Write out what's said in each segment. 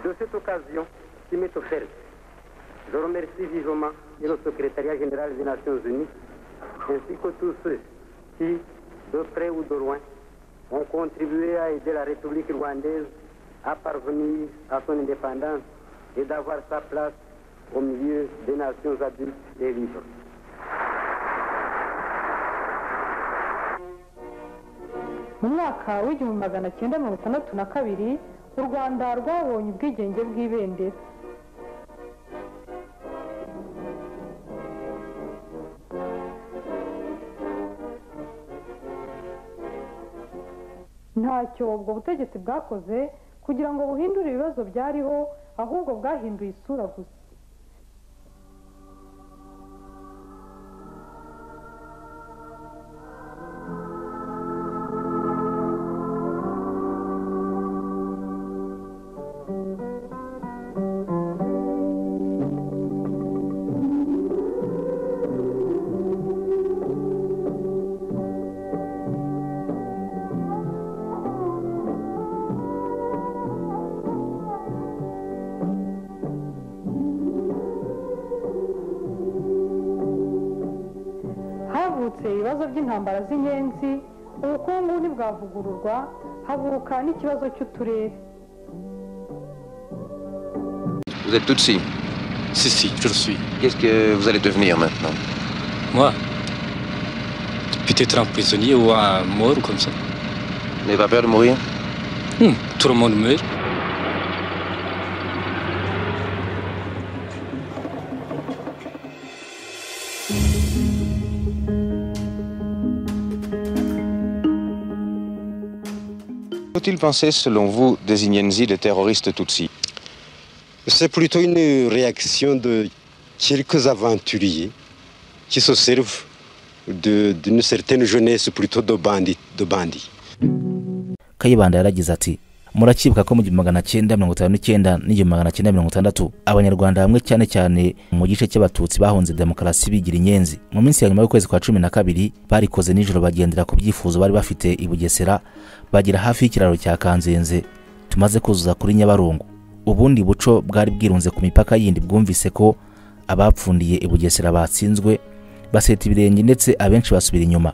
de cette occasion qui m'est offerte. Je remercie vivement et le secrétariat général des Nations Unies, ainsi que tous ceux qui, de près ou de loin, ont contribué à aider la République rwandaise à parvenir à son indépendance et d'avoir sa place au milieu des nations adultes et libres. mu mwaka w'igihumbi magana cyenda mirongo itandatu na kabiri u rwanda rwabonye ubwigenge bw'ibendera ntacyo ubwo butegetsi bwakoze kugira ngo buhindure ibibazo byariho ahubwo bwahinduye isura gusa havutse ibibazo by'intambara z'ingenzi ubukungu ntibwavugururwa havuka n'ikibazo cy'uturere Vous êtes Tutsi. Si, si, je le suis. Qu'est-ce que vous allez devenir maintenant Moi Peut-être un prisonnier ou un mort comme ça. Vous n'avez pas peur de mourir Hmm, tout le monde meurt. Faut-il penser, selon vous, des Inyenzi, des terroristes Tutsis C'est plutôt une réaction de quelques aventuriers qui se servent de- d'une certaine jeunesse plutôt de bandits. De bandits. kayibanda yaragize ati murakibuka ko mu gihumbi magana cyenda mirongo itanu n'icyenda n'igihumbi magana cyenda mirongo itandatu abanyarwanda bamwe cyane cyane mu gice cy'abatutsi bahunze demokarasi bigira inyenzi mu minsi ya nyuma y'ukwezi kwa cumi na kabiri barikoze nijoro bagendera ku byifuzo bari bafite i bugesera bagera hafi y'ikiraro cya kanzenze tumaze kuzuza kuri nyabarongo ubundi buco bwari bwirunze ku mipaka yindi bwumvise ko abapfundiye i bugesera batsinzwe baseta ibirenge ndetse abenshi basubira inyuma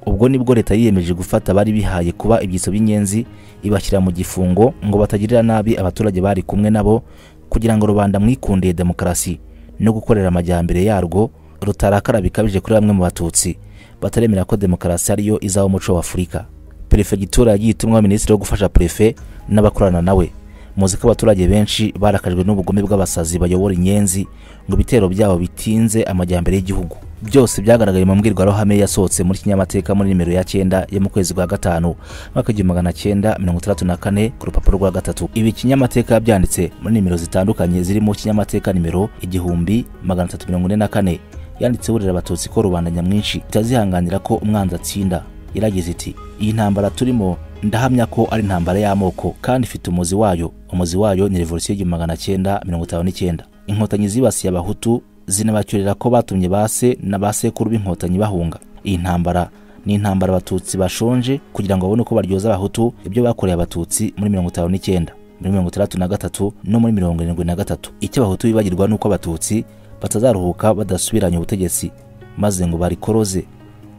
ubwo nibwo leta yiyemeje gufata abari bihaye kuba ibyitso by'inyenzi ibashyira mu gifungo ngo batagirira nabi abaturage bari kumwe nabo kugira ngo rubanda mwikundiye demokarasi no gukorera amajyambere yarwo rutarakara bikabije kuri bamwe mu batutsi bataremera ko demokarasi ariyo izaba umuco wa afurika perefegitura yagiye itumwaho minisitiri wo gufasha perefe n'abakorana nawe muzi ko abaturage benshi barakajwe n'ubugome bw'abasazi bayobora inyenzi ngo ibitero byabo bitinze amajyambere y'igihugu byose byagaragaye mu mbwirwaruhame yasohotse muri kinyamateka muri nimero ya cyenda yo mu kwezi kwa gatanu mwaka igihumbi magana cyenda mirongo itandatu na kane ku rupapuro rwa gatatu ibi kinyamateka yabyanditse muri nimero zitandukanye zirimo kinyamateka nimero igihumbi magana atatu mirongo ine na kane yanditse burira abatutsi ko rubanda nyamwinshi itazihanganira ko umwanzi atsinda yaragize iti iyi ntambara turimo ndahamya ko ari intambara y'amoko kandi ifite umuzi wayo umuzi wayo ni revolisiyo y'igihumbi magana cyenda mirongo itanu n'icyenda inkotanyi zibasiye abahutu zinabacyurira ko batumye base na ba sekuru b'inkotanyi bahunga iyi ntambara ni intambara abatutsi bashonje kugira ngo babone uko baryoza abahutu ibyo bakoreye abatutsi muri mirongo itanu n'icyenda muri mirongo itandatu na gatatu no muri mirongo irindwi na gatatu icyo abahutu bibagirwa ni uko abatutsi batazaruhuka badasubiranya ubutegetsi maze ngo barikoroze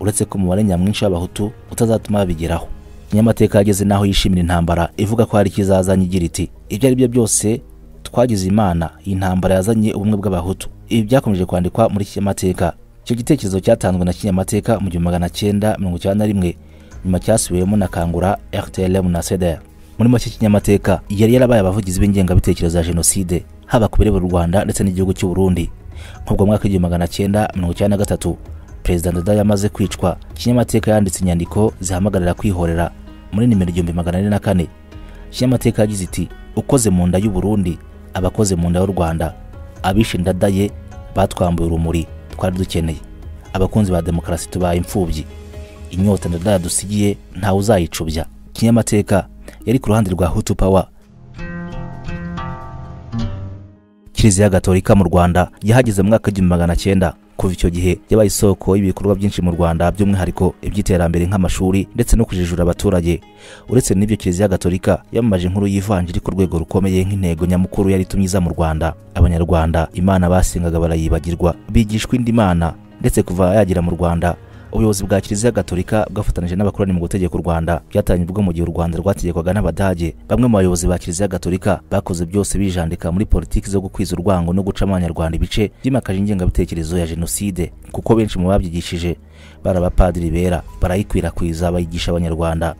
uretse ko umubare nyamwinshi w'abahutu utazatuma babigeraho kinyamateka yageze n'aho yishimira intambara ivuga ko hari ikizazanye igira iti ibyo ari byo byose twagize imana iyi ntambara yazanye ubumwe bw'abahutu ibi byakomeje kwandikwa muri kinyamateka icyo gitekerezo cyatanzwe na kinyamateka mu gihumbi magana cyenda mirongo icyenda na rimwe nyuma cyasubiwemo na kangura rtlm na cdr muri make kinyamateka yari yarabaye abavugizi b'ingengabitekerezo ya jenoside haba ku bireba u rwanda ndetse n'igihugu cy'u burundi nk'ubwo mwaka w'igihumbi magana cyenda mirongo icyenda na gatatu perezida ndada yamaze kwicwa kinyamateka yanditse inyandiko zihamagarira kwihorera muri nimero igihumbi magana ane na kane kinyamateka yagize iti ukoze mu nda y'u burundi abakoze mu nda y'u rwanda abishe ndada ye batwambuye urumuri twari dukeneye abakunzi ba demokarasi tubaye imfubyi inyota ndada yadusigiye ntawe uzayicubya kinyamateka yari ku ruhande rwa hutu power kiliziya gatolika mu rwanda yahageze mu mwaka w'igihumbi magana cyenda kuva icyo gihe yabaye isoko y'ibikorwa byinshi mu rwanda by'umwihariko iby'iterambere nk'amashuri ndetse no kujijura abaturage uretse n'ibyo kiliziya gatolika yamamaje inkuru y'ivanjiri ku rwego rukomeye nk'intego nyamukuru yari itumye iza mu rwanda abanyarwanda imana basengaga barayibagirwa bigishwa indi mana ndetse kuva yagera mu rwanda ubuyobozi bwa kiliziya gatolika bwafatanyije n'abakoroni mu gutegeka u rwanda byatangije ubwo mu gihe u rwanda rwategekwaga n'abadage bamwe mu bayobozi ba kiliziya gatolika bakoze byose bijandika muri politiki zo gukwiza urwango no guca abanyarwanda ibice byimakaje ingengabitekerezo ya jenoside kuko benshi mu babyigishije bari abapadiri bera barayikwirakwiza bayigisha abanyarwanda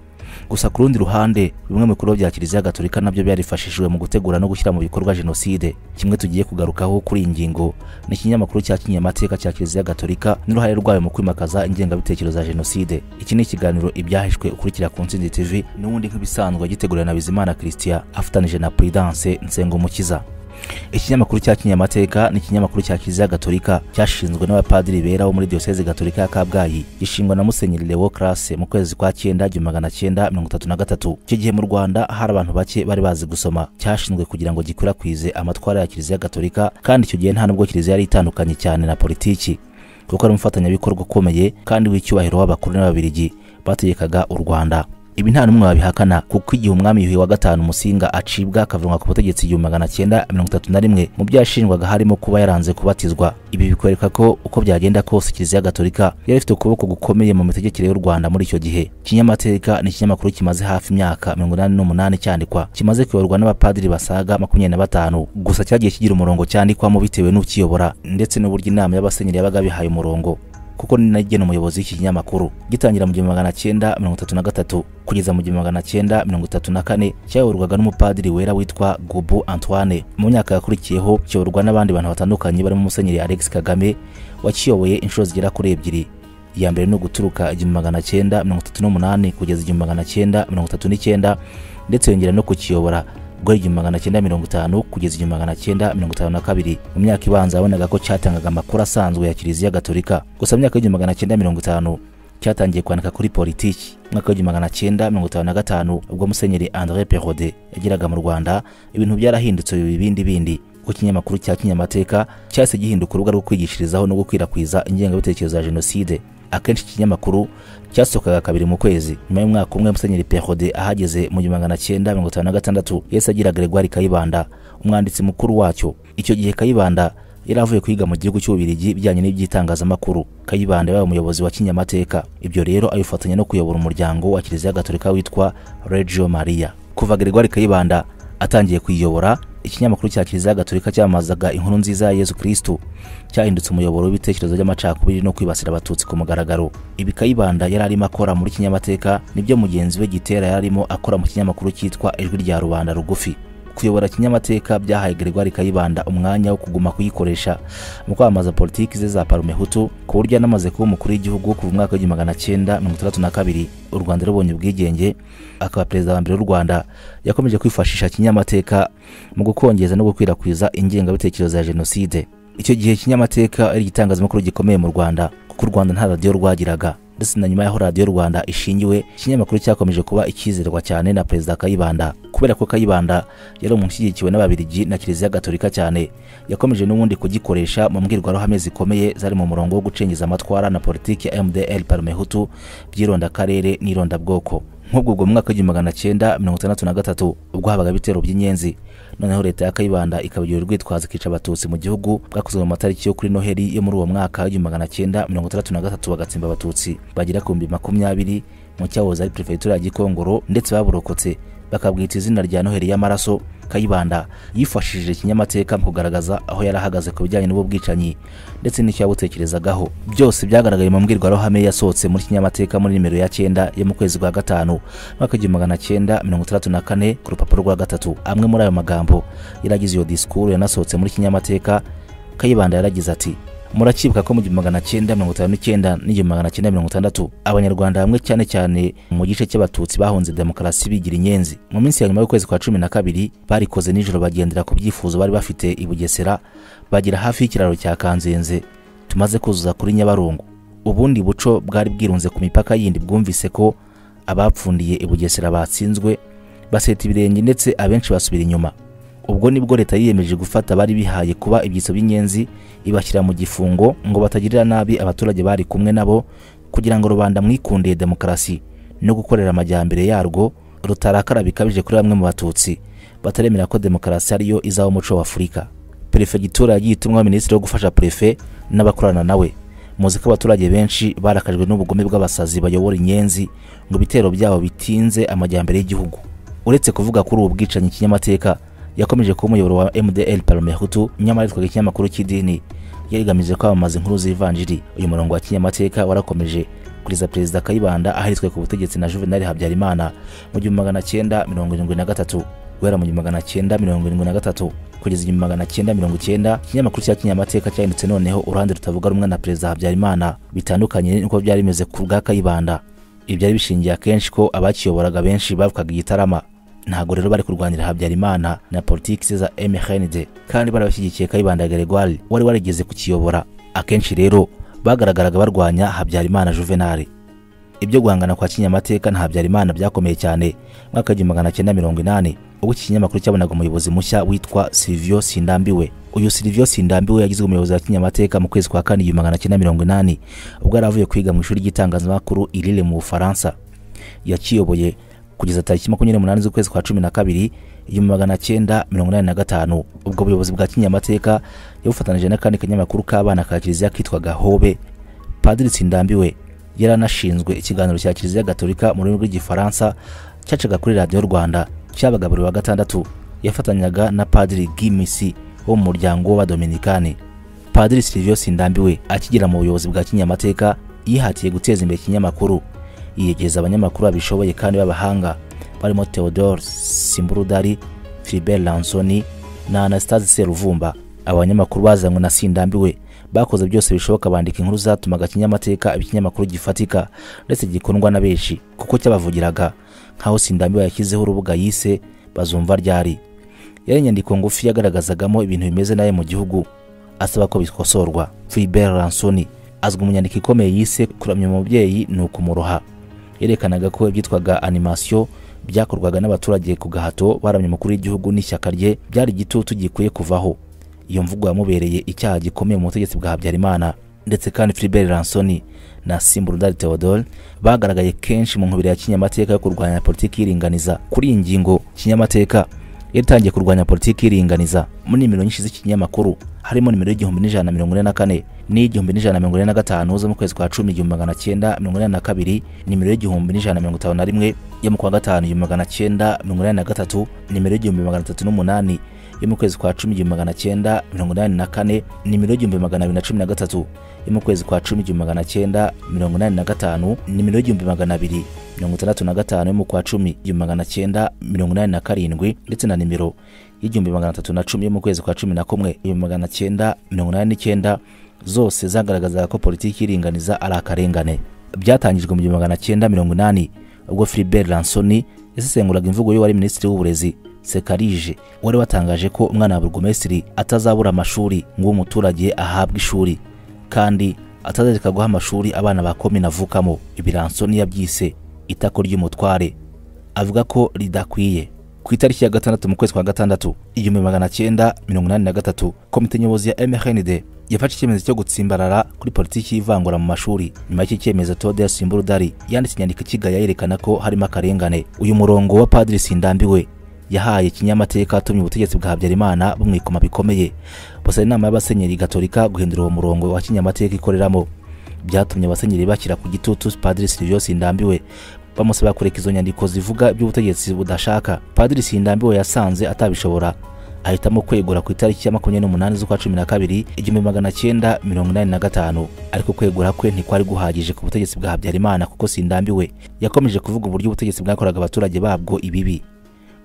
gusa ku rundi ruhande bimwe mu bikorwa bya kiliziya gatolika nabyo byarifashishijwe mu gutegura no gushyira mu bikorwa jenoside kimwe tugiye kugarukaho kuri iyi ngingo ni ikinyamakuru cya kinyamateka cya kiliziya gatolika n'uruhare rwayo mu kwimakaza ingengabitekerezo za jenoside iki ni ikiganiro ibyahishwe ukurikira ku ntsinzi tv n'ubundi nk'ibisanzwe yagiteguriwe na bizimana christian afatanyije na prudence nsengumukiza ikinyamakuru cya kinyamateka ni ikinyamakuru cya kiliziya gatolika cyashinzwe n'abapadiri bera bo muri diyoseze gatolika ya kabgayi gishingwa na musenyeri lewo classe mu kwezi kwa cyenda igihumbi magana cyenda mirongo itatu na gatatu icyo gihe mu rwanda hari abantu bake bari bazi gusoma cyashinzwe kugira ngo gikwirakwize amatwara ya kiliziya gatolika kandi icyo gihe nta nubwo kiliziya yari itandukanye cyane na politiki kuko ari umufatanyabikorwa ukomeye kandi w'icyubahiro w'abakuru n'ababirigi bategekaga u rwanda ibi nta n'umwe wabihakana kuko igihe umwami yuhi wa gatanu musinga acibwa akavanwa ku butegetsi igihumbi magana cyenda mirongo itatu na rimwe mu byo yashinjwaga harimo kuba yaranze kubatizwa ibi bikwereka ko uko byagenda kose kiliziya gatolika yari ifite ukuboko gukomeye mu mitegekere y'u rwanda muri icyo gihe kinyamateka ni ikinyamakuru kimaze hafi imyaka mirongo inani n'umunani cyandikwa kimaze kuyoborwa n'abapadiri basaga makumyabiri na batanu gusa cyagiye kigira umurongo cyandikwamo bitewe n'ukiyobora ndetse n'uburyo inama y'abasenyeri yabaga bihaye umurongo kuko ni nayo igena umuyobozi w'iki kinyamakuru gitangira mu gihumbi magana cyenda mirongo itatu na gatatu kugeza mu gihumbi magana cyenda mirongo itatu na kane cyayoborwaga n'umupadiri wera witwa gubu antoine mu myaka yakurikiyeho kiyoborwa n'abandi bantu batandukanye barimo musenyeri alex kagame wakiyoboye inshuro zigera kuri ebyiri iya mbere ni uguturuka igihumbi magana cyenda mirongo itatu n'umunani kugeza igihumbi magana cyenda mirongo itatu n'icyenda ndetse yongera no kukiyobora guhera igihumbi magana cyenda mirongo itanu kugeza igihumbi magana cyenda mirongo itanu na kabiri mu myaka ibanza yabonaga ko cyatangaga amakuru asanzwe ya kiliziya gatolika gusa mu myaka y'igihumbi magana cyenda mirongo itanu cyatangiye kwandika kuri politiki mu mwaka w'igihumbi magana cyenda mirongo itanu na gatanu ubwo musenyeri andre perode yageraga mu rwanda ibintu byarahindutse bibindi bindi kuko ikinyamakuru cya kinyamateka cyahise gihinduka urubuga rwo kwigishirizaho no gukwirakwiza ingengabitekerezo ya jenoside akenshi ikinyamakuru cyasohokaga kabiri mu kwezi nyuma y'umwaka umwe musenyeri perode ahageze mu gihumbi magana cyenda mirongo itanu na gatandatu yahise agira gregoire kayibanda umwanditsi mukuru wacyo icyo gihe kayibanda yari avuye kwiga mu gihugu cy'ububirigi bijyanye n'iby'itangazamakuru kayibanda yabaye umuyobozi wa kinyamateka ibyo rero abifatanya no kuyobora umuryango wa kiliziya gatolika witwa regio maria kuva gregoire kayibanda atangiye kuyiyobora ikinyamakuru cya kiliziya gatolika cyamamazaga inkuru nziza ya yezu kirisitu cyahindutse umuyoboro w'ibitekerezo by'amacakubiri no kwibasira abatutsi ku mugaragaro ibi kayibanda yari arimo akora muri kinyamateka nibyo mugenzi we gitera yari arimo akora mu kinyamakuru cyitwa ijwi rya rubanda rugufi kuyobora kinyamateka byahaye gregoire kayibanda umwanya wo kuguma kuyikoresha mu kwamamaza politiki ze za parumehutu ku buryo yanamaze kuba umukuru w'igihugu kuva mu mwaka w'igihumbi magana cyenda mirongo itandatu na kabiri u rwanda rubonye ubwigenge akaba perezida wa mbere w'u rwanda yakomeje kwifashisha kinyamateka mu gukongeza no gukwirakwiza ingengabitekerezo ya jenoside icyo gihe kinyamateka ari igitangazamakuru gikomeye mu rwanda kuko u rwanda nta radiyo rwagiraga ndetse na nyuma y'aho radiyo rwanda ishingiwe ikinyamakuru cyakomeje kuba ikizerwa cyane na perezida kayibanda kubera ko kayibanda yari umuntu ushyigikiwe n'ababirigi na kiliziya gatolika cyane yakomeje n'ubundi kugikoresha mu mbwirwaruhame zikomeye zari mu murongo wo gucengiza amatwara na politiki ya mdl parumehutu by'irondakarere n'irondabwoko nk'ubwo ubwo mwaka w'igihumbi magana cyenda mirongo itandatu na gatatu ubwo habaga ibitero by'inyenzi noneho leta ya kayibanda ikabagira urwitwazo ikica abatutsi mu gihugu bwakozwe mu matariki yo kuri noheli yo muri uwo mwaka w'igihumbi magana cyenda mirongo itandatu na gatatu bagatsimba abatutsi bagera ku bihumbi makumyabiri mu cyahoze ari perefegitura ya gikongoro ndetse baburokotse bakabwita izina rya noheli y'amaraso kayibanda yifashishije ikinyamateka mu kugaragaza aho yari ahagaze ku bijyanye n'ubu bwicanyi ndetse n'icyo yabutekerezagaho byose byagaragaye mu mbwirwaruhame yasohotse muri kinyamateka muri nimero ya cyenda yo mu kwezi kwa gatanu mwaka igihumbi magana cyenda mirongo itandatu na kane ku rupapuro rwa gatatu amwe muri ayo magambo yaragize iyo disikuru yanasohotse muri kinyamateka kayibanda yaragize ati muracyibuka ko mu gihumbi magana cyenda mirongo itanu n'icyenda n'igihumbi magana cyenda mirongo itandatu abanyarwanda bamwe cyane cyane mu gice cy'abatutsi bahunze demokarasi bigira inyenzi mu minsi ya nyuma y'ukwezi kwa cumi na kabiri barikoze nijoro bagendera ku byifuzo bari bafite i bugesera bagera hafi y'ikiraro cya kanzenze tumaze kuzuza kuri nyabarongo ubundi buco bwari bwirunze ku mipaka yindi bwumvise ko abapfundiye i bugesera batsinzwe baseta ibirenge ndetse abenshi basubira inyuma ubwo nibwo leta yiyemeje gufata abari bihaye kuba ibyitso by'inyenzi ibashyira mu gifungo ngo batagirira nabi abaturage bari kumwe nabo kugira ngo rubanda mwikundiye demokarasi no gukorera amajyambere yarwo rutarakara bikabije kuri bamwe mu batutsi bataremera ko demokarasi ariyo izaba umuco wa afurika perefegitura yagiye itumwaho minisitiri wo gufasha prefe n'abakorana nawe muzi ko abaturage benshi barakajwe n'ubugome bw'abasazi bayobora inyenzi ngo ibitero byabo bitinze amajyambere y'igihugu uretse kuvuga kuri ubu bwicanyi kinyamateka yakomeje kuba umuyoboro wa mdl palume hutu nyamara yitwaga ikinyamakuru cy'idini yari igamije kwamamaza inkuru z'ivanjiri uyu murongo wa kinyamateka warakomeje kugeza perezida kayibanda ahariritswe ku butegetsi na juvenal habyarimana mu gihumbi magana cyenda mirongo irindwi na gatatu guhera mu gihumbi magana cyenda mirongo irindwi na gatatu kugeza igihumbi magana cyenda mirongo icyenda ikinyamakuru cya kinyamateka cyahindutse noneho uruhande rutavuga rumwe na perezida habyarimana bitandukanye n'uko byari bimeze ku bwa kayibanda ibyari bishingiye akenshi ko abakiyoboraga benshi bavukaga igitarama ntabwo rero bari kurwanira habyarimana na politiki za mhnd kandi bari bashyigikiye kayibanda gregoire wari warigeze kukiyobora akenshi rero bagaragaraga barwanya habyarimana juvenal ibyo guhangana kwa kinyamateka na habyarimana byakomeye cyane mwaka w'igihumbi magana cyenda mirongo inani ubwo iki kinyamakuru cyabonaga umuyobozi mushya witwa silivio sindambiwe uyu silivio sindambiwe yagizwe umuyobozi wa kinyamateka mu kwezi kwa kane igihumbi magana cyenda mirongo inani ubwo yari avuye kwiga mu ishuri ry'itangazamakuru irire mu bufaransa yakiyoboye kugeza tariki makumyabiri n'umunani z'ukwezi kwa cumi na kabiri igihumbi magana cyenda mirongo inani na gatanu ubwo buyobozi bwa kinyamateka yabufatanije n'akandi kanyamakuru k'abana ka kiliziya kitwaga hobe padiri sindambiwe yari anashinzwe ikiganiro cya kiliziya gatolika mu rurimi rw'igifaransa cyacaga kuri radiyo rwanda cyabaga buri wa gatandatu yafatanyaga na padiri gimisi wo mu muryango w'abadominikani padiri silivio sindambiwe akigera mu buyobozi bwa kinyamateka yihatiye guteza imbere ikinyamakuru yiyegereza abanyamakuru babishoboye kandi b'abahanga barimo theodore simburudari filibert lansoni na anastase seruvumba aba banyamakuru bazanywe na sindambiwe bakoze byose bishoboka bandika inkuru zatumaga kinyamateka ikinyamakuru gifatika ndetse gikundwa na benshi kuko cyabavugiraga nk'aho sindambiwe yashyizeho urubuga yise bazumva ryari yari inyandiko ngufi yagaragazagamo ibintu bimeze nawe mu gihugu asaba ko bikosorwa filibert lansoni azwi mu nyandiko ikomeye yise kuramya umubyeyi ni ukumuroha yerekanaga ko ibyitwaga animasiyo byakorwaga n'abaturage ku gahato baramya umukuru w'igihugu n'ishyaka rye byari igitutu gikwiye kuvaho iyo mvugo yamubereye icyaha gikomeye mu butegetsi bwa habyarimana ndetse kandi filibert lansoni na simburudari theodore bagaragaye kenshi mu nkubiri ya kinyamateka yo kurwanya politiki y'iringaniza kuri iyi ngingo kinyamateka yatangiye kurwanya politiki y'iringaniza muri nimero nyinshi z'ikinyamakuru harimo nimero y'igihumbi n'ijana na mirongo ine na kane n'iy'igihumbi n'ijana na mirongo ine na gatanu zo mu kwezi kwa cumi igihumbi magana cyenda mirongo ine na kabiri nimero y'igihumbi n'ijana na mirongo itanu na rimwe yo mu kwa gatanu igihumbi magana cyenda mirongo inani na gatatu nimero y'igihumbi magana atatu n'umunani yo mu kwezi kwa cumi igihumbi magana cyenda mirongo inani na kane nimero y'igihumbi magana abiri na cumi na gatatu yo mu kwezi kwa cumi igihumbi magana cyenda mirongo inani na gatanu nimero y'igihumbi magana abiri mirongo itandatu na gatanu yo mu kwa cumi igihumbi magana cyenda mirongo inani na karindwi ndetse na nimero y'igihumbi magana atatu na cumi yo mu kwezi kwa cumi na kumwe igihumbi magana cyenda mirongo inani n'icyenda zose zagaragazaga ko politiki y'iringaniza ari akarengane byatangijwe mu gihumbi magana cyenda mirongo inani ubwo filibert lansoni yasesenguraga imvugo y'uwari minisitiri w'uburezi sekarije wari watangaje ko umwana wa burugumesitiri atazabura amashuri ngo umuturage ahabwe ishuri kandi atazareka guha amashuri abana ba komine avukamo ibiransoni yabyise itako ry'umutware avuga ko ridakwiye ku itariki ya gatandatu mu kwezi kwa gatandatu igihumbi magana cyenda mirongo inani na gatatu komite nyobozi ya mhnd yafashe icyemezo cyo gutsimbarara kuri politiki y'ivangura mu mashuri nyuma y'iki cyemezo tode simburudari yanditse inyandiko ikigaya yerekana ko harimo akarengane uyu murongo wa padiri sindambiwe yahaye kinyamateka atumye ubutegetsi bwa habyarimana bumwikoma bikomeye busa inama y'abasenyeri gatolika guhindura uwo murongo wa kinyamateka ikoreramo byatumye abasenyeri bashyira ku gitutu padiri silivio sindambiwe bamusaba kureka izo nyandiko zivuga iby'ubutegetsi budashaka padiri sindambiwe yasanze atabishobora ahitamo kwegura ku itariki ya makumyabiri n'umunani z'ukwa cumi na kabiri igihumbi magana cyenda mirongo inani na gatanu ariko kwegura kwe ntikwari guhagije ku butegetsi bwa habyarimana kuko sindambiwe yakomeje kuvuga uburyo ubutegetsi bwakoraga abaturage babwo ibibi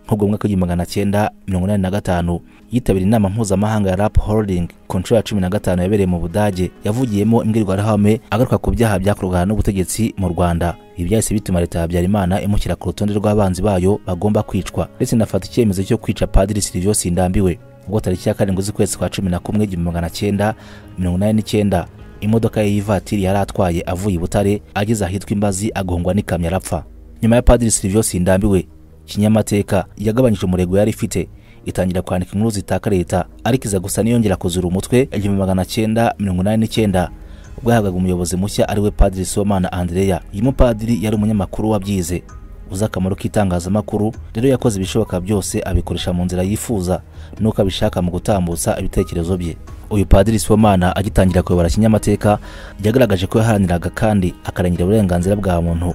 nk'ubwo mwaka w'igihumbi magana cyenda mirongo inani na gatanu yitabira inama mpuzamahanga ya rap holding ku nshuro ya cumi na gatanu yabereye mu budage yavugiyemo imbwirwaruhame agaruka ku byaha byakorwaga n'ubutegetsi mu rwanda ibi byahise bituma leta ya habyarimana imushyira ku rutonde rw'abanzi bayo bagomba kwicwa ndetse inafata icyemezo cyo kwica padiri silivio sindambiwe ubwo tariki ya karindwi z'ukwezi kwa cumi na kumwe igihumbi magana cyenda mirongo inani n'icyenda imodoka ye y'ivatiri yari atwaye avuye i butare ageze ahitwa imbazi agongwa n'ikamyo arapfa nyuma ya padiri silivio sindambiwe kinyamateka yagabanyije umurego yari ifite itangira kwandika inkuru zitaka leta ariko iza gusa niyongera kuzura umutwe igihumbi magana cyenda mirongo inani n'icyenda ubwo yahabwaga umuyobozi mushya ariwe padiri somana andreya uyu mupadiri yari umunyamakuru wabyize uzi akamaro k'itangazamakuru rero yakoze ibishoboka byose abikoresha mu nzira yifuza n'uko abishaka mu gutambutsa ibitekerezo bye uyu padiri somana agitangira kuyobora kinyamateka yagaragaje ko yaharaniraga kandi akarengera uburenganzira bwa muntu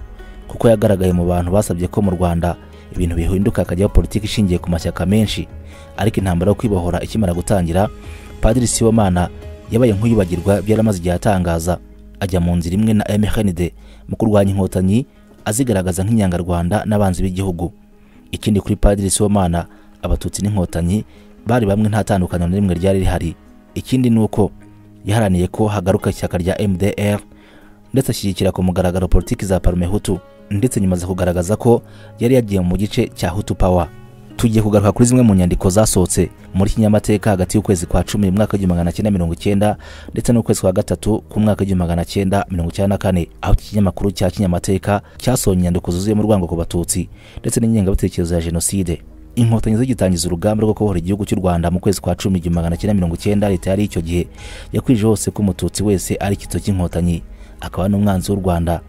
kuko yagaragaye mu bantu basabye ko mu rwanda ibintu bihinduka hakajyaho politiki ishingiye ku mashyaka menshi ariko intambara yo kwibohora ikimara gutangira padiri sibomana yabaye nk'uyibagirwa ibyo yari amaze igihe atangaza ajya mu nzira imwe na mhnd mu kurwanya inkotanyi azigaragaza nk'inyangarwanda n'abanzi b'igihugu ikindi kuri padiri sibomana abatutsi n'inkotanyi bari bamwe nta tandukaniro na rimwe ryari rihari ikindi ni uko yaharaniye ko hagaruka ishyaka rya mdr ndetse ashyigikira ku mugaragaro politiki za parume hutu ndetse nyuma aza kugaragaza ko yari yagiye mu gice cya hutu pawa tugiye kugaruka kuri zimwe mu nyandiko zasohotse muri kinyamateka hagati y'ukwezi kwa cumi mwaka w'igihumbi magana cyenda mirongo icyenda ndetse n'ukwezi kwa gatatu k'umwaka w'igihumbi magana cyenda mirongo icyenda na kane aho iki kinyamakuru cya kinyamateka cyasohoye inyandiko zuzuyemo urwango ku batutsi ndetse n'ingengabitekerezo ya jenoside inkotanyi zigitangiza urugamba rwo kubohora igihugu cy'u rwanda mu kwezi kwa cumi igihumbi magana cyenda mirongo icyenda leta yari icyo gihe yakwije hose ko umututsi wese ari icyitso cy'inkotanyi akaba n'umwanzi w'u rwanda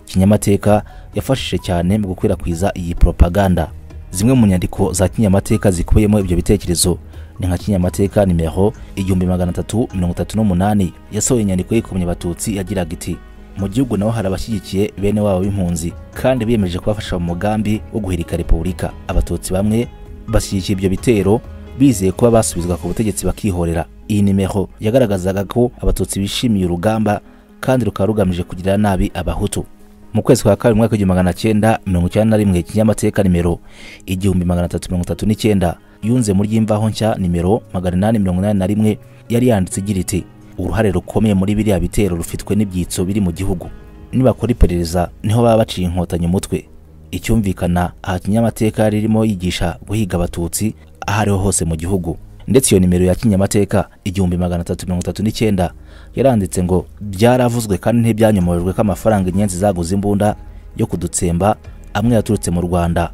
kinyamateka yafashije cyane mu gukwirakwiza iyi propaganda zimwe mu nyandiko za kinyamateka zikubiyemo ibyo bitekerezo ni nka kinyamateka nimero igihumbi magana atatu mirongo itatu n'umunani yasohoye inyandiko yikomye abatutsi yagiraga iti mu gihugu naho hari abashyigikiye bene wabo b'impunzi kandi biyemeje kubafasha mu mugambi wo guhirika repubulika abatutsi bamwe bashyigikiye ibyo bitero bizeye kuba basubizwa ku butegetsi bakihorera iyi nimero yagaragazaga ko abatutsi bishimiye urugamba kandi rukaba rugamije kugirira nabi abahutu mu kwezi kwa kabiri mwaka w'igihumbi magana cyenda mirongo icyenda na rimwe kinyamateka nimero igihumbi magana atatu mirongo itatu n'icyenda yunze muri imvaho nshya nimero magana inani mirongo inani na rimwe yari yanditse igira iti uruhare rukomeye muri biriya bitero rufitwe n'ibyitso biri mu gihugu nibakora iperereza niho baba baciye inkotanyi umutwe icyumvikana aha kinyamateka ririmo yigisha guhiga abatutsi aho ariho hose mu gihugu ndetse iyo nimero ya kinyamateka igihumbi magana atatu mirongo itatu n'icyenda yaranditse ngo byaravuzwe kandi ntibyanyomojwe ko amafaranga inyenzi zaguze imbunda yo kudutsemba amwe yaturutse mu rwanda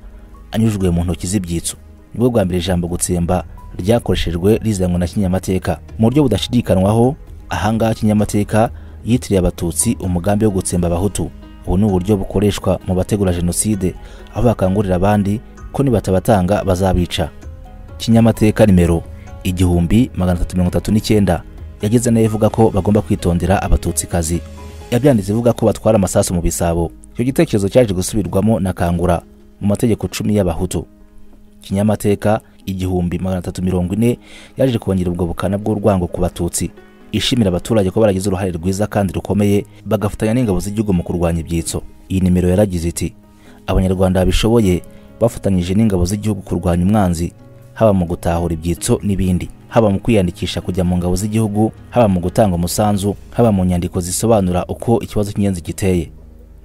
anyujijwe mu ntoki z'ibyitso nibwo bwa mbere ijambo gutsemba ryakoreshejwe rizanwa na kinyamateka mu buryo budashidikanwaho ahangaha kinyamateka yitiriye abatutsi umugambi wo gutsemba abahutu ubu ni uburyo bukoreshwa mu bategura jenoside aho bakangurira abandi ko nibatabatanga bazabica kinyamateka nimero igihumbi magana atatu mirongo itatu n'icyenda yageze nayo ivuga ko bagomba kwitondera abatutsi yabyanditse ivuga ko batwara amasasu mu bisabo icyo gitekerezo cyaje gusubirwamo na kangura mu mategeko cumi y'abahutu kinyamateka igihumbi magana atatu mirongo ine yaje kongera ubwo bukana bw'urwango ku batutsi ishimira abaturage ko baragize uruhare rwiza kandi rukomeye bagafatanya n'ingabo z'igihugu mu kurwanya ibyitso iyi nimero yaragize iti abanyarwanda babishoboye bafatanyije n'ingabo z'igihugu kurwanya umwanzi haba mu gutahura ibyitso n'ibindi haba mu kwiyandikisha kujya mu ngabo z'igihugu haba mu gutanga umusanzu haba mu nyandiko zisobanura uko ikibazo cy'ingenzi giteye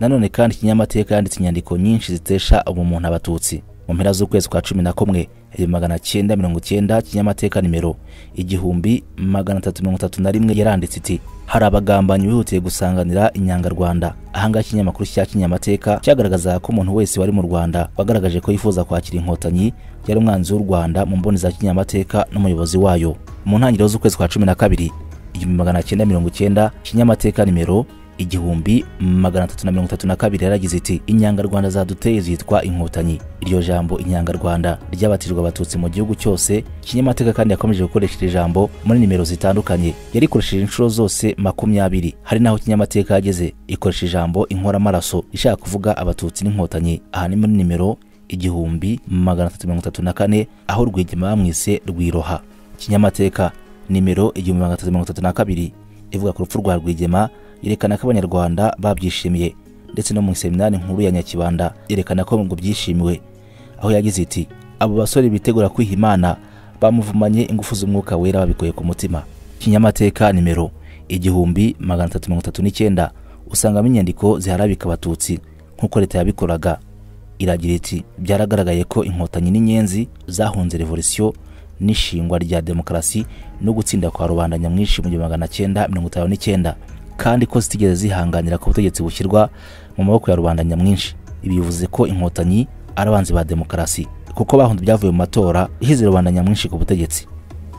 nanone kandi kinyamateka yanditse inyandiko nyinshi zitesha ubumuntu abatutsi mu mpera z'ukwezi kwa cumi na kumwe ibihumbi magana cyenda mirongo cyenda kinyamateka nimero igihumbi magana atatu mirongo itatu na rimwe yaranditse iti hari abagambanyi bihutiye gusanganira inyangarwanda ahangaha ikinyamakuru cya kinyamateka cyagaragazaga ko umuntu wese wari mu rwanda wagaragaje ko yifuza kwakira inkotanyi yari umwanzi w'u rwanda mu mboni za kinyamateka n'umuyobozi wayo mu ntangiriro z'ukwezi kwa cumi na kabiri igihumbi magana cyenda mirongo cyenda kinyamateka nimero igihumbi magana atatu na mirongo itatu na kabiri yaragize iti inyangarwanda zaduteye zitwa inkotanyi iryo jambo inyangarwanda ryabatirwa abatutsi mu gihugu cyose kinyamateka kandi yakomeje gukoresha iri jambo muri nimero zitandukanye yarikoresheje inshuro zose makumyabiri hari n'aho kinyamateka yageze ikoresha ijambo inkoramaraso ishaka kuvuga abatutsi n'inkotanyi aha ni muri nimero igihumbi magana atatu mirongo itatu na kane aho rwigema bamwise rwiroha kinyamateka nimero igihumbi magana atatu mirongo itatu na kabiri ivuga ku rupfu rwa rwigema yerekana ko abanyarwanda babyishimiye ndetse no mu iseminari nkuru ya nyakibanda yerekana ko ngo byishimiwe aho yagize iti abo basore bitegura kwiha imana bamuvumanye ingufu z'umwuka wera babikuye ku mutima kinyamateka nimero igihumbi magana atatu mirongo itatu n'icyenda usangamo inyandiko ziharabika abatutsi nk'uko leta yabikoraga iragira iti byaragaragaye ko inkotanyi n'inyenzi zahunze revolisiyo n'ishingwa rya demokarasi no gutsinda kwa rubanda nyamwinshi mu gihumbi magana cyenda mirongo itanu n'icyenda kandi ko zitigeze zihanganira ku butegetsi bushyirwa mu maboko ya rubanda nyamwinshi ibi bivuze ko inkotanyi ari abanzi ba demokarasi kuko bahunze ibyavuye mu matora ishyizera rubanda nyamwinshi ku butegetsi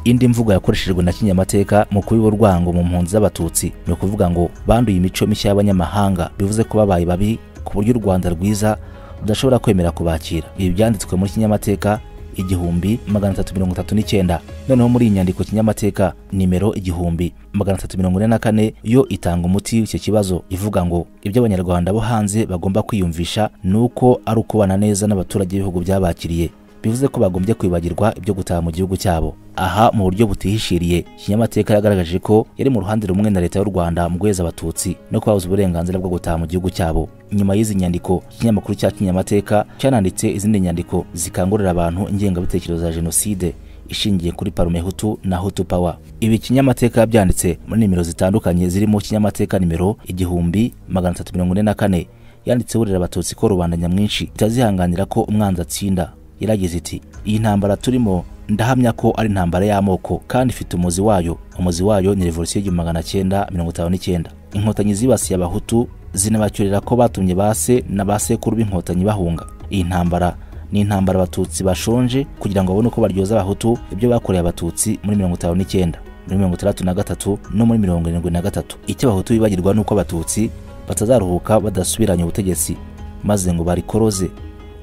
indi mvugo yakoreshejwe na kinyamateka mu kubiba urwango mu mpunzi z'abatutsi ni ukuvuga ngo banduye imico mishya y'abanyamahanga bivuze ko babaye babi ku buryo u rwanda rwiza rudashobora kwemera kubakira ibi byanditswe muri kinyamateka igihumbi magana atatu mirongo itatu n'icyenda noneho muri iyi nyandiko kinyamateka nimero igihumbi magana atatu mirongo ine na kane yo itanga umuti w'icyo kibazo ivuga ngo ibyo abanyarwanda bo hanze bagomba kwiyumvisha ni uko ari ukubana neza n'abaturage b'ibihugu byabakiriye bivuze ko bagombye kwibagirwa ibyo gutaha mu gihugu cyabo aha mu buryo butihishiriye kinyamateka yagaragaje ko yari mu ruhande rumwe na leta y'u rwanda mu guheza abatutsi no kubabuza uburenganzira bwo gutaha mu gihugu cyabo nyuma y'izi nyandiko ikinyamakuru cya kinyamateka cyananditse izindi nyandiko zikangurira abantu ingengabitekerezo za jenoside ishingiye kuri parume hutu na hutu pawa ibi kinyamateka yabyanditse muri nimero zitandukanye zirimo kinyamateka nimero igihumbi magana atatu mirongo ine na kane yanditse burira abatutsi ko rubanda nyamwinshi itazihanganira ko umwanzi atsinda yaragize iti iyi ntambara turimo ndahamya ko ari intambara y'amoko kandi ifite umuzi wayo umuzi wayo ni revolisiyo y'igihumbi magana cyenda mirongo itanu n'icyenda inkotanyi zibasiye abahutu zinabacyurira ko batumye base na ba sekuru b'inkotanyi bahunga iyi ntambara ni intambara abatutsi bashonje kugira ngo babone uko baryoza abahutu ibyo bakoreye abatutsi muri mirongo itanu n'icyenda muri mirongo itandatu na gatatu no muri mirongo irindwi na gatatu icyo abahutu bibagirwa ni uko abatutsi batazaruhuka badasubiranye ubutegetsi maze ngo barikoroze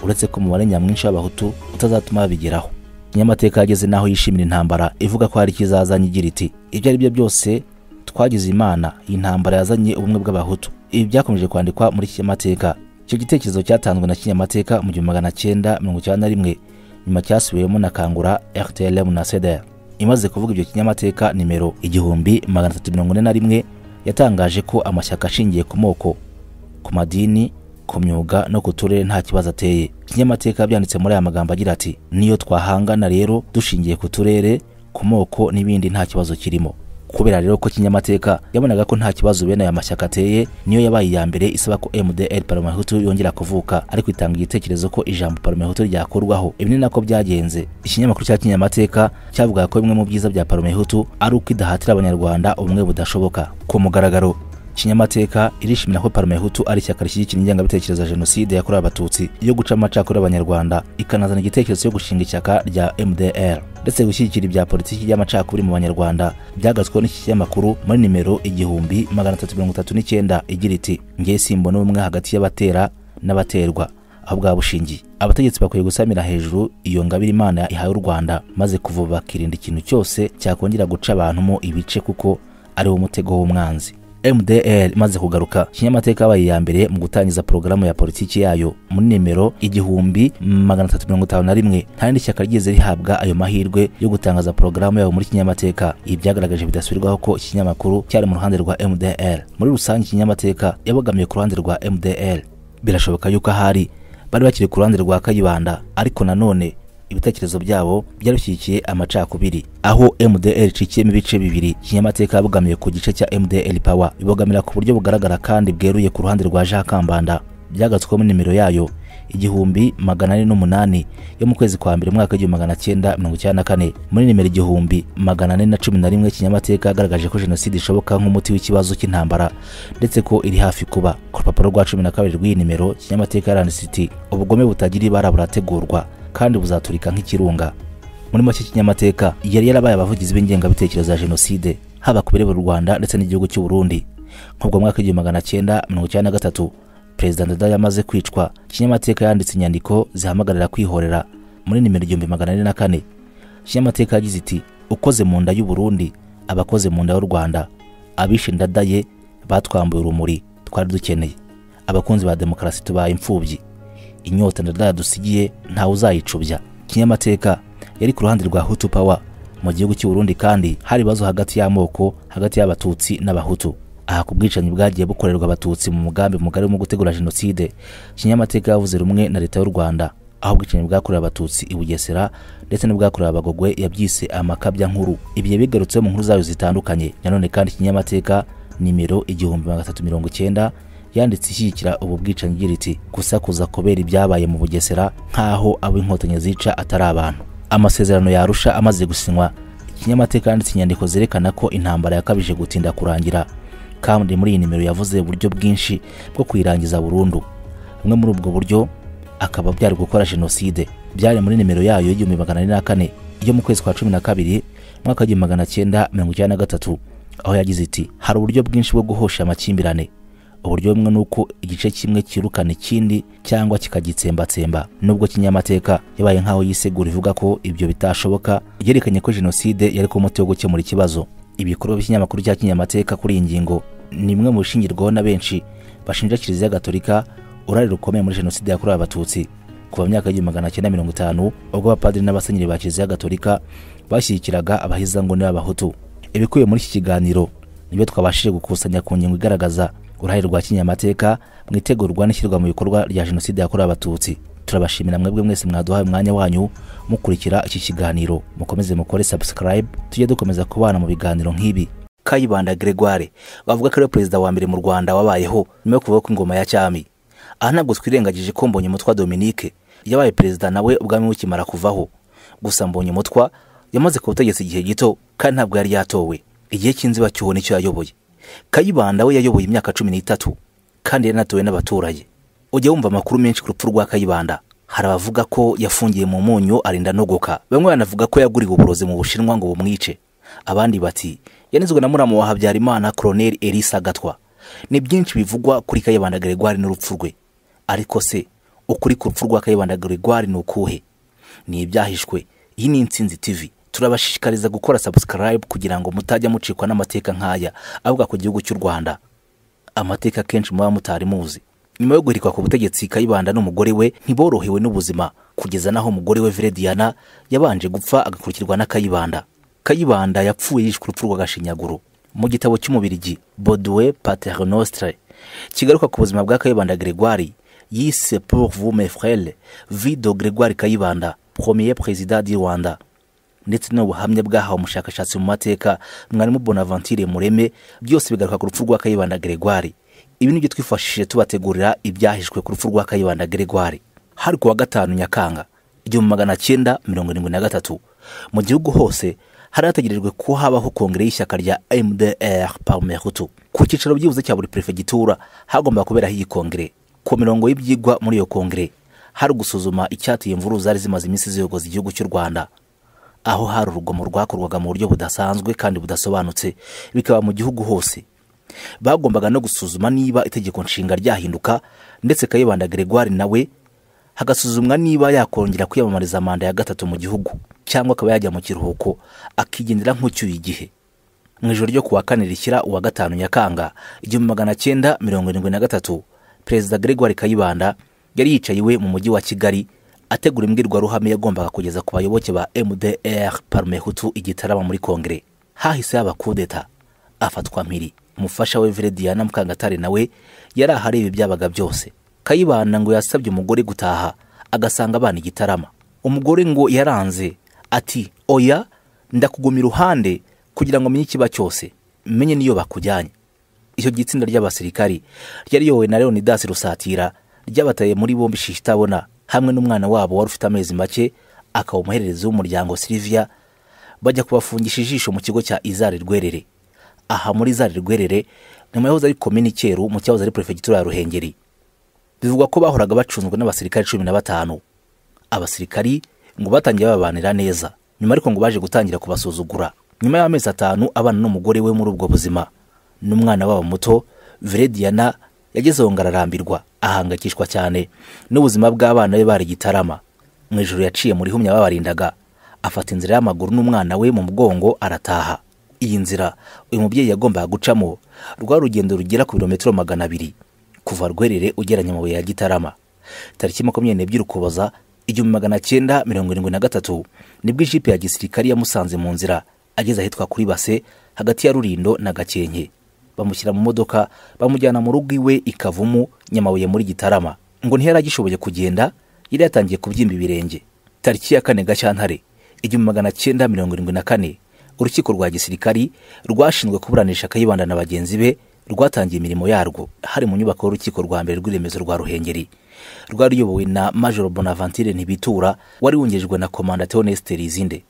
uretse ko umubare nyamwinshi w'abahutu utazatuma babigeraho kinyamateka yageze n'aho yishimira intambara ivuga ko hari ikizazanye igira iti ibyo ari byo byose twagize imana iyi ntambara yazanye ubumwe bw'abahutu ibi byakomeje kwandikwa muri kinyamateka icyo gitekerezo cyatanzwe na kinyamateka mu gihumbi magana cyenda mirongo icyenda na rimwe nyuma cyasubiwemo na kangura rtlm na seder imaze kuvuga ibyo kinyamateka nimero igihumbi magana atatu mirongo ine na rimwe yatangaje ko amashyaka ashingiye ku moko ku madini ku myuga no ku turere nta kibazo ateye kinyamateka byanditse muri aya magambo agira ati niyo twahangana rero dushingiye ku turere ku moko n'ibindi nta kibazo kirimo kubera rero ko kinyamateka yabonaga ko nta kibazo bene aya mashyaka ateye niyo yabaye iya mbere isaba ko mdr parmehutu yongera kuvuka ariko itanga igitekerezo ko ijambo parmehutu ryakurwaho ibi ni nako byagenze ikinyamakuru cya kinyamateka cyavugaga ko bimwe mu byiza bya parmehutu ari uko idahatira abanyarwanda ubumwe budashoboka ku mugaragaro kinyamateka irishimira ko parmehutu ari ishyaka rishyigikira ingengabitekerezo ya jenoside yakorewe abatutsi yo guca amacakubiri y'abanyarwanda ikanazana igitekerezo cyo gushinga ishyaka rya mdr ndetse gushyigikira ibya politiki y'amacakubiri mu banyarwanda byagatsweho n'iki kinyamakuru muri nimero igihumbi magana atatu mirongo itatu n'icyenda igira iti ngewe simbona ubumwe hagati y'abatera n'abaterwa aho bwaba bushingiye abategetsi bakwiye gusamira hejuru iyo ngabire imana ihaye u rwanda maze kuva bakirinda ikintu cyose cyakongera guca abantu mo ibice kuko ari wo mutego w'umwanzi mdr imaze kugaruka kinyamateka yabaye iya mbere mu gutangiza porogaramu ya politiki yayo muri nimero igihumbi magana atatu mirongo itanu na rimwe nta rindi shyaka ryigeze rihabwa ayo mahirwe yo gutangaza porogaramu yabo muri kinyamateka ibi byagaragaje bidasubirwaho ko ikinyamakuru cyari mu ruhande rwa mdr muri rusange kinyamateka yabogamiye ku ruhande rwa mdr birashoboka yuko ahari bari bakiri ku ruhande rwa kayibanda ariko nanone ibitekerezo byabo byarushyigikiye amacakubiri aho mdr icikiyemo ibice bibiri kinyamateka yabogamiye ku gice cya mdr power bibogamira ku buryo bugaragara kandi bweruye ku ruhande rwa jean kambanda byagatswemo nimero yayo igihumbi magana ane n'umunani yo mu kwezi kwa mbere umwaka w'igihumbi magana cyenda mirongo icyenda na kane muri nimero igihumbi magana ane na cumi na rimwe kinyamateka yagaragaje ko jenoside ishoboka nk'umuti w'ikibazo cy'intambara ndetse ko iri hafi kuba ku rupapuro rwa cumi na kabiri rw'iyi nimero kinyamateka yaranditse iti ubugome butagira ibara burategurwa kandi buzaturika nk'ikirunga muri make kinyamateka yari yarabaye abavugizi b'ingengabitekerezo ya jenoside haba ku bireba u rwanda ndetse n'igihugu cy'u burundi nk'ubwo mwaka w'igihumbi magana cyenda mirongo icyenda na gatatu perezida ndada yamaze kwicwa kinyamateka yanditse inyandiko zihamagarira kwihorera muri nimero igihumbi magana ane na kane kinyamateka yagize iti ukoze mu nda y'u burundi abakoze mu nda y'u rwanda abishe ndada ye batwambuye urumuri twari dukeneye abakunzi ba demokarasi tubaye imfubyi inyota ndada yadusigiye ntawe uzayicubya kinyamateka yari ku ruhande rwa hutu power mu gihugu cy'u Burundi kandi hari ibibazo hagati y'amoko hagati y'abatutsi n'abahutu aha ku bwicanyi bwagiye bukorerwa abatutsi mu mugambi mugari wo gutegura jenoside kinyamateka yavuze rumwe na leta y'u rwanda aho ubwicanyi bwakorewe abatutsi i bugesera ndetse n'ubwakorewe abagogwe yabyise amakabya nkuru ibihe bigarutseho mu nkuru zayo zitandukanye nanone kandi kinyamateka nimero igihumbi magana atatu mirongo icyenda yanditse ishyigikira ubu bwicanyi igira iti gusakuza kubera ibyabaye mu bugesera nk'aho abo inkotanyi zica atari abantu amasezerano yarusha amaze gusinywa ikinyamateka yanditse inyandiko zerekana ko intambara yakabije gutinda kurangira kandi muri iyi nimero yavuze uburyo bwinshi bwo kuyirangiza burundu bumwe muri ubwo buryo akaba byari gukora jenoside byari muri nimero yayo y'igihumbi magana ane na kane yo mu kwezi kwa cumi na kabiri mu mwaka w'igihumbi magana cyenda mirongo icyenda na gatatu aho yagize iti hari uburyo bwinshi bwo guhosha amakimbirane uburyo bumwe ni uko igice kimwe kirukana ikindi cyangwa kikagitsembatsemba nubwo kinyamateka yabaye nk'aho yisegura ivuga ko ibyo bitashoboka yerekanye ko jenoside yari kuba umuti wo gukemura ikibazo ibikorwa by'ikinyamakuru cya kinyamateka kuri iyi ngingo ni imwe mu bishingirwaho na benshi bashinja kiliziya gatolika uruhare rukomeye muri jenoside yakorewe abatutsi kuva mu myaka y'igihumbi magana cyenda mirongo itanu ubwo abapadiri n'abasenyeri ba kiliziya gatolika bashyigikiraga abahizanguni b'abahutu ibikubiye muri iki kiganiro nibyo twabashije gukusanya ku ngingo igaragaza uruhare rwa kinyamateka mu itegurwa n'ishyirwa mu bikorwa rya jenoside yakorewe abatutsi turabashimira mwebwe mwese mwaduhaye umwanya wanyu mukurikira iki kiganiro mukomeze mukore subscribe tujye dukomeza kubana mu biganiro nk'ibi kayibanda gregoire bavuga ko ari we perezida wa mbere mu rwanda wabayeho nyuma yo kuvaho kw'ingoma ya cyami aha ntabwo twirengagije ko mbonye umutwa dominique yabaye perezida nawe ubwami bukimara kuvaho gusa mbonye umutwa yamaze ku butegetsi igihe gito kandi ntabwo yari yatowe igihe cy'inzibacyuho nicyo yayoboye kayibanda we yayoboye imyaka cumi n'itatu kandi yaranatowe n'abaturage ujya wumva amakuru menshi ku rupfu rwa kayibanda hari abavuga ko yafungiye mu munyu arinda nogoka bamwe banavuga ko yaguriwe uburozi mu bushinwa ngo bumwice abandi bati yanizwe na muramu wa habyarimana koroneli elisa gatwa ni byinshi bivugwa kuri kayibanda gregoire n'urupfu rwe ariko se ukuri ku rupfu rwa kayibanda gregoire ni ukuhe ni ibyahishwe iyi ni insinzi tv turabashishikariza gukora subscribe kugira ngo mutajya mucikwa n'amateka nk'aya avuga ku gihugu cy'u rwanda amateka akenshi muba mutari muzi nyuma yo guhirikwa ku butegetsi kayibanda n'umugore we ntiborohewe n'ubuzima kugeza n'aho umugore we verediana yabanje gupfa agakurikirwa na kayibanda kayibanda yapfuye yishwe urupfu rw'agashinyaguro mu gitabo cy'umubirigi boduwe paternostre kigaruka ku buzima bwa kayibanda gregoire yise pour vous mes frères vido gregoire kayibanda premier président du rwanda ndetse n'ubuhamya bwahawe umushakashatsi mu mateka mwarimu bonaventure mureme byose bigaruka ku rupfu rwa kayibanda gregoire ibi nibyo twifashishije tubategurira ibyahishwe ku rupfu rwa kayibanda gregoire hari ku wa gatanu nyakanga igihumbi magana cyenda mirongo irindwi na gatatu mu gihugu hose hari hategerejwe ko habaho kongere y'ishyaka rya mdr parmehutu ku cyicaro byibuze cya buri perefegitura hagomba kuberaho iyi kongere ku mirongo y'ibyigwa muri iyo kongere hari gusuzuma icyateye imvururu zari zimaze iminsi ziyogoza igihugu cy'u rwanda aho hari urugomo rwakorwaga mu buryo budasanzwe kandi budasobanutse bikaba mu gihugu hose bagombaga no gusuzuma niba itegeko nshinga ryahinduka ndetse kayibanda gregoire nawe hagasuzumwa niba yakongera kwiyamamariza manda ya gatatu mu gihugu cyangwa akaba yajya mu kiruhuko akigendera nk'ucyuye igihe mu ijoro ryo kuwa kane rishyira uwa gatanu nyakanga igihumbi magana cyenda mirongo irindwi na gatatu perezida gregoire kayibanda yari yicaye iwe mu mujyi wa kigali ategura imbwirwaruhame yagombaga kugeza ku bayoboke ba mdr parmehutu igitarama muri kongere hahise haba kudeta afatwa mpiri umufasha we verediana mukangatare nawe yari ahareba ibyabaga byose kayibanda ngo yasabye umugore gutaha agasanga abana igitarama umugore ngo yaranze ati oya ndakuguma iruhande kugira ngo menye ikiba cyose menye niyo bakujyanye icyo gitsinda ry'abasirikari ryari yowe na leonidas rusatira ryabataye muri bombi shishitabona hamwe n'umwana wabo wari ufite amezi make akaba umuhererezi w'umuryango silivia bajya kubafungisha ijisho mu kigo cya izari rwerere aha muri izari rwerere nyuma yahoze ari komini cyeru mu cyahoze ari perefegitura ya ruhengeri bivugwa ko bahoraga bacunzwe n'abasirikare cumi na batanu abasirikari ngo batangiye babanira neza nyuma ariko ngo baje gutangira kubasuzugura nyuma y'amezi atanu abana n'umugore we muri ubwo buzima n'umwana wabo muto verediana yagezeho ngararambirwa ahangayikishwa cyane n'ubuzima bw'abana be bari gitarama mu ijoro yaciye muri humya babarindaga afata inzira y'amaguru n'umwana we mu mugongo arataha iyi nzira uyu mubyeyi yagombaga gucamo rwa rugendo rugera ku birometero magana abiri kuva rwerere ugeranya amabuye ya gitarama tariki makumyabiri n'ebyiri ukuboza igihumbi magana cyenda mirongo irindwi na gatatu nibwo ijipe ya gisirikari yamusanze mu nzira ageze ahitwa kuri base hagati ya rurindo na gakenke bamushyira mu modoka bamujyana mu rugo iwe i kavumu nyamabuye muri gitarama ngo ntiyari agishoboye kugenda yari yatangiye kubyimba ibirenge tariki ya kane gashyantare igihumbi magana cyenda mirongo irindwi na kane urukiko rwa gisirikari rwashinzwe kuburanisha kayibanda na bagenzi be rwatangiye imirimo yarwo hari mu nyubako y'urukiko rwa mbere rw'iremezo rwa ruhengeri rwari ruyobowe na majoro bonaventure ntibitura wari wungejwe na komanda theoneste rizinde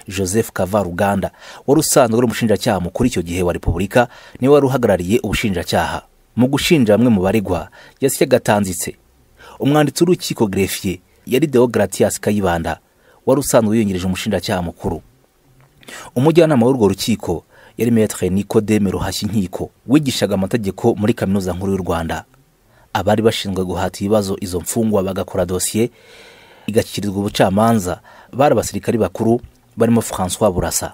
joseph kavaruganda wari usanzwe ari umushinjacyaha mukuru icyo gihe wa repubulika niwe wari uhagarariye ubushinjacyaha mu gushinja bamwe mu baregwa yasyaga atanzitse umwanditsi w'urukiko grefiye yari deogratias kayibanda wari usanzwe wiyongereje umushinjacyaha mukuru umujyanama w'urwo rukiko yari metre nikodeme ruhashya inkiko wigishaga amategeko muri kaminuza nkuru y'u rwanda abari bashinzwe guhata ibibazo izo mfungwa bagakora dosiye igashyikirizwa ubucamanza bari abasirikari bakuru barimo francois burasa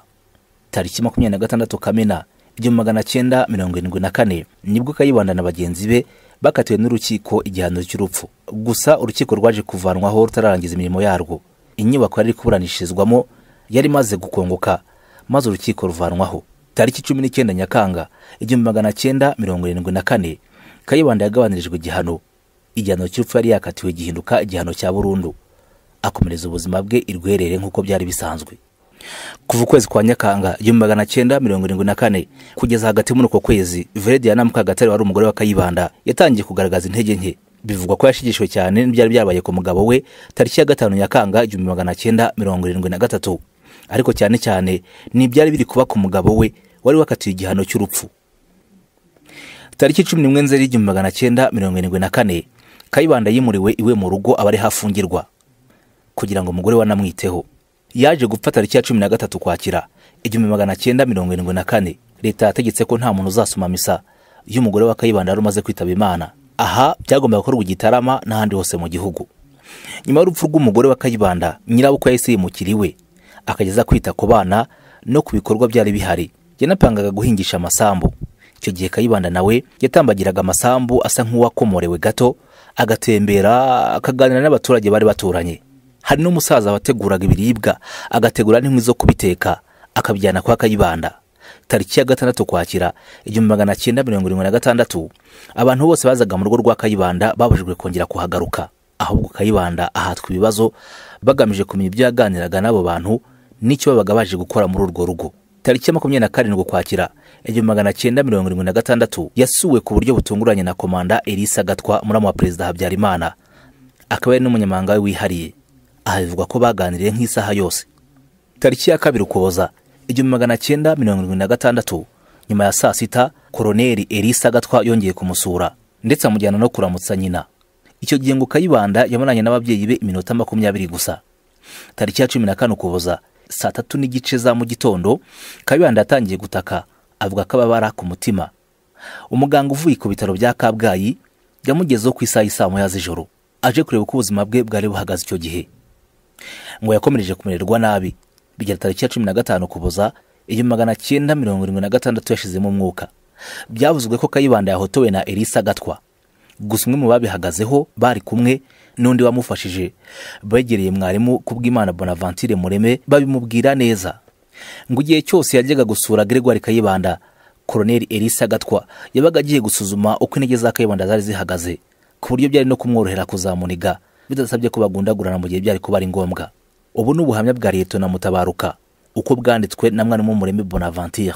tariki makumyabiri na gatandatu kamena igihumbi magana cyenda mirongo irindwi na kane nibwo kayibanda na bagenzi be bakatiwe n'urukiko igihano cy'urupfu gusa urukiko rwaje kuvanwaho rutararangiza imirimo yarwo inyubako yari iri kuburanishirizwamo yari imaze gukongoka maze urukiko ruvanwaho tariki cumi n'icyenda nyakanga igihumbi magana cyenda mirongo irindwi na kane kayibanda yagabanyirijwe igihano igihano cy'urupfu yari yakatiwe gihinduka igihano cya burundu akomereza ubuzima bwe i rwerere nk'uko byari bisanzwe kuva ukwezi kwa nyakanga igihumbi magana cyenda mirongo irindwi na kane kugeza hagati muri uko kwezi veredi ya mukagatare wari umugore wa kayibanda yatangiye kugaragaza intege nke bivugwa ko yashigishijwe cyane n'ibyari byabaye ku mugabo we tariki ya gatanu nyakanga igihumbi magana cyenda mirongo irindwi na gatatu ariko cyane cyane ni ibyari biri kuba ku mugabo we wari wakatiwe igihano cy'urupfu tariki cumi n'imwe nzeri igihumbi magana cyenda mirongo irindwi na kane kayibanda yimuriwe iwe mu rugo aba ari hafungirwa kugira ngo umugore we anamwiteho yaje gupfa tariki ya cumi na gatatu kwakira igihumbi magana cyenda mirongo irindwi na kane leta yategetse ko nta muntu uzasoma misa iyo umugore wa kayibanda yari umaze kwitaba imana aha byagombaga gukorwa i gitarama n'ahandi hose mu gihugu nyuma y'urupfu rw'umugore wa kayibanda nyirabukwe yahise yimukira iwe akageza kwita ku bana no ku bikorwa byari bihari yanapangaga guhingisha amasambu icyo gihe kayibanda nawe yatambagiraga amasambu asa nk'uwakomorewe gato agatembera akaganira n'abaturage bari baturanye hari n'umusaza wateguraga ibiribwa agategura n'inkwi zo kubiteka akabijyana kwa kayibanda tariki ya gatandatu kwakira igihumbi magana cyenda mirongo irindwi na gatandatu abantu bose bazaga mu rugo rwa kayibanda babujijwe kongera kuhagaruka ahubwo kayibanda ahatwa ibibazo bagamije kumenya ibyo yaganiraga n'abo bantu n'icyo babaga baje gukora muri urwo rugo tariki ya makumyabiri na karindwi ukwakira igihumbi magana cyenda mirongo irindwi na gatandatu yasuwe ku buryo butunguranye na komanda elisa gatwa muramu wa perezida habyarimana akaba ari n'umunyamahanga we wihariye aha bivugwa ko baganiriye nk'isaha yose tariki ya kabiri ukuboza igihumbi magana cyenda mirongo irindwi na gatandatu nyuma ya saa sita koroneri elisa gatwa yongeye kumusura ndetse amujyana no kuramutsa nyina icyo gihe ngo kayibanda yamaranye n'ababyeyi be iminota makumyabiri gusa tariki ya cumi na kane ukuboza saa tatu n'igice za mu gitondo kayibanda yatangiye gutaka avuga ko ababara ku mutima umuganga uvuye ku bitaro bya kabgayi yamugezeho ku isaha y'isaa moya z'ijoro aje kureba uko ubuzima bwe bwari buhagaze icyo gihe ngo yakomereje kumererwa nabi bigera tariki ya cumi na gatanu kuboza igihumbi magana cyenda mirongo irindwi na gatandatu yashizemo umwuka byavuzwe ko kayibanda yahotowe na elisa gatwa gusa umwe mu babihagazeho bari kumwe n'undi wamufashije begereye mwarimu kubw'imana bonavantire mureme babimubwira neza ngo igihe cyose yajyaga gusura gregoire kayibanda koroneri elisa gatwa yabaga agiye gusuzuma uko intege za kayibanda zari zihagaze ku buryo byari no kumworohera kuzamuniga bidasabye ko bagundagurana mu gihe byari kuba ari ngombwa ubu ni ubuhamya bwa liyetona mutabaruka uko bwanditswe na mwarimu mureme bonavantire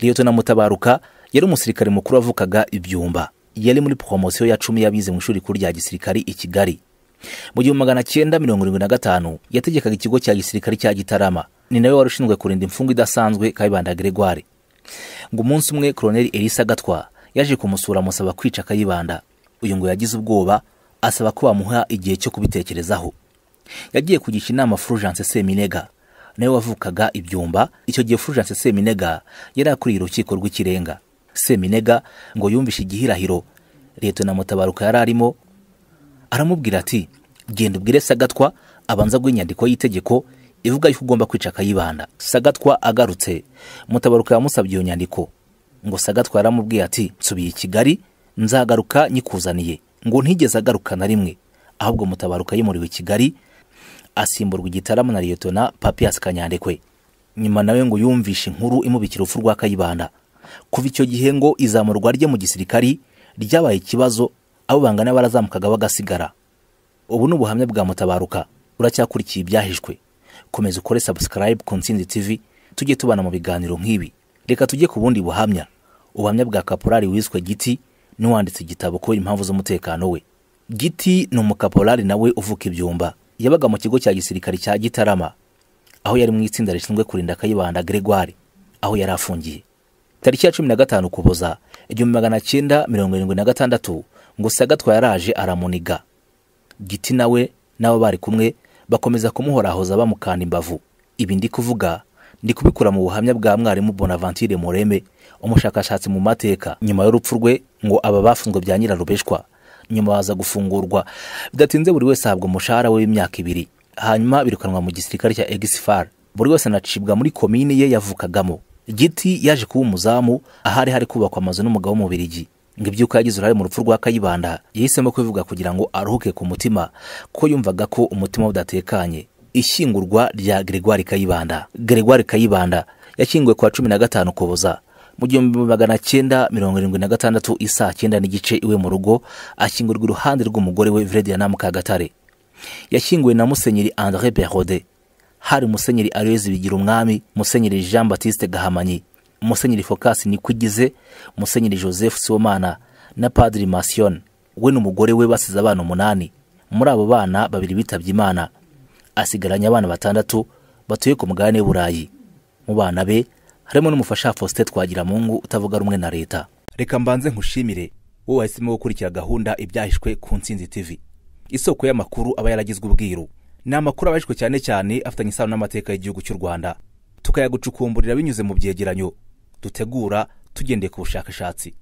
liyetona mutabaruka yari umusirikare mukuru wavukaga ibyumba yari muri poromosiyo ya cumi yabize mu ishuri rikuru rya gisirikari i kigali mu gihumbi magana cyenda mirongo irindwi na gatanu yategekaga ikigo cya gisirikari cya gitarama ni nawe wari ushinzwe kurinda imfungwa idasanzwe kayibanda gregoire ngo umunsi umwe koroneri elisa gatwa yaje kumusura amusaba kwica kayibanda uyu ngo yagize ubwoba asaba ko bamuha igihe cyo kubitekerezaho yagiye kugisha inama fulgence seminega nawe wavukaga ibyumba icyo gihe fulgence seminega yari akuriye urukiko rw'ikirenga seminega ngo yumvishe igihirahiro leta na mutabaruka yari arimo aramubwira ati genda ubwire sagatwa abanza guha inyandiko y'itegeko ivuga yuko ugomba kwica akayibanda sagatwa agarutse mutabaruka yamusabye iyo nyandiko ngo sagatwa yaramubwiye ati nsubiye i kigali nzagaruka nyikuzaniye ngo ntigeze agaruka na rimwe ahubwo mutabaruka yimuriwe i kigali asimburwa igitaramo na liyetona papiyasi kanyandekwe nyuma nawe ngo yumvishe inkuru imubikira urupfu rwa kayibanda kuva icyo gihe ngo izamurwa rye mu gisirikari ryabaye ikibazo abo bangana barazamukaga bagasigara ubu ni ubuhamya bwa mutabaruka uracyakurikiye ibyahishwe komeza ukore subscribe ku ntsinzi tv tujye tubana mu biganiro nk'ibi reka tujye ku bundi buhamya ubuhamya bwa kaporari wiswe giti n'uwanditse igitabo kubera impamvu z'umutekano we giti ni umukaporari nawe uvuka ibyumba yabaga mu kigo cya gisirikari cya gitarama aho yari mu itsinda rishinzwe kurinda kayibanda gregoire aho yari afungiye tariki ya cumi na gatanu ukuboza igihumbi magana cyenda mirongo irindwi na gatandatu ngo sagatwa yaraje aramuniga giti nawe n'abo bari kumwe bakomeza kumuhorahoza bamukanda imbavu ibi ndi kuvuga ndi kubikura mu buhamya bwa mwarimu bonaventure mureme umushakashatsi mu mateka nyuma y'urupfu rwe ngo aba bafunzwe bya nyirarubeshwa nyuma baza gufungurwa bidatinze buri wese ahabwa umushahara we w'imyaka ibiri hanyuma birukanwa mu gisirikare cya egisifar buri wese anacibwa muri komini ye yavukagamo giti yaje kuba umuzamu ahari hari kubakwa amazu n'umugabo w'umubirigi ngo ibyuka yagize uruhare mu rupfu rwa kayibanda yahisemo kubivuga kugira ngo aruhuke ku mutima ko yumvaga ko umutima we udatekanye ishyingurwa rya gregoire kayibanda gregoire kayibanda yashyinguwe ku wa cumi na gatanu ukuboza mu gihumbi magana cyenda mirongo irindwi na gatandatu isaa cyenda n'igice iwe mu rugo ashyingurwa iruhande rw'umugore we vredianam kagatare yashyinguwe na musenyeri andre berode hari musenyeri arezi bigira umwami musenyeri jean batiste gahamanyi musenyeri focasi nikwigize musenyeri joseph siwomana na padiri masiyon we n'umugore we basize abana umunani muri abo bana babiri bitabye imana asigaranye abana batandatu batuye ku mugabane w'uburayi mu bana be harimo n'umufasha faustin twagiramungu utavuga rumwe na leta reka mbanze nkushimire wowe wahisemo gukurikira gahunda ibyahishwe ku nsinzi tv isoko y'amakuru aba yaragizwe ubwiru ni amakuru abahishwe cyane cyane afitanye isano n'amateka y'igihugu cy'u rwanda tukayagucukumburira binyuze mu byegeranyo dutegura tugendeye ku bushakashatsi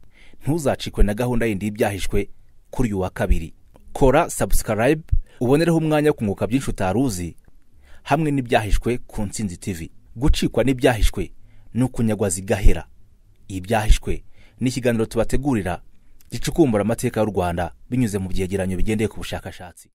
ntuzacikwe na gahunda yindi y'ibyahishwe kuri uyu wa kabiri kora subscribe ubonereho umwanya wo kunguka byinshi utari uzi hamwe n'ibyahishwe ku nsinzi tv gucikwa n'ibyahishwe ni ukunyagwa zigahera ibyahishwe ni ikiganiro tubategurira gicukumbura amateka y'u rwanda binyuze mu byegeranyo bigendeye ku bushakashatsi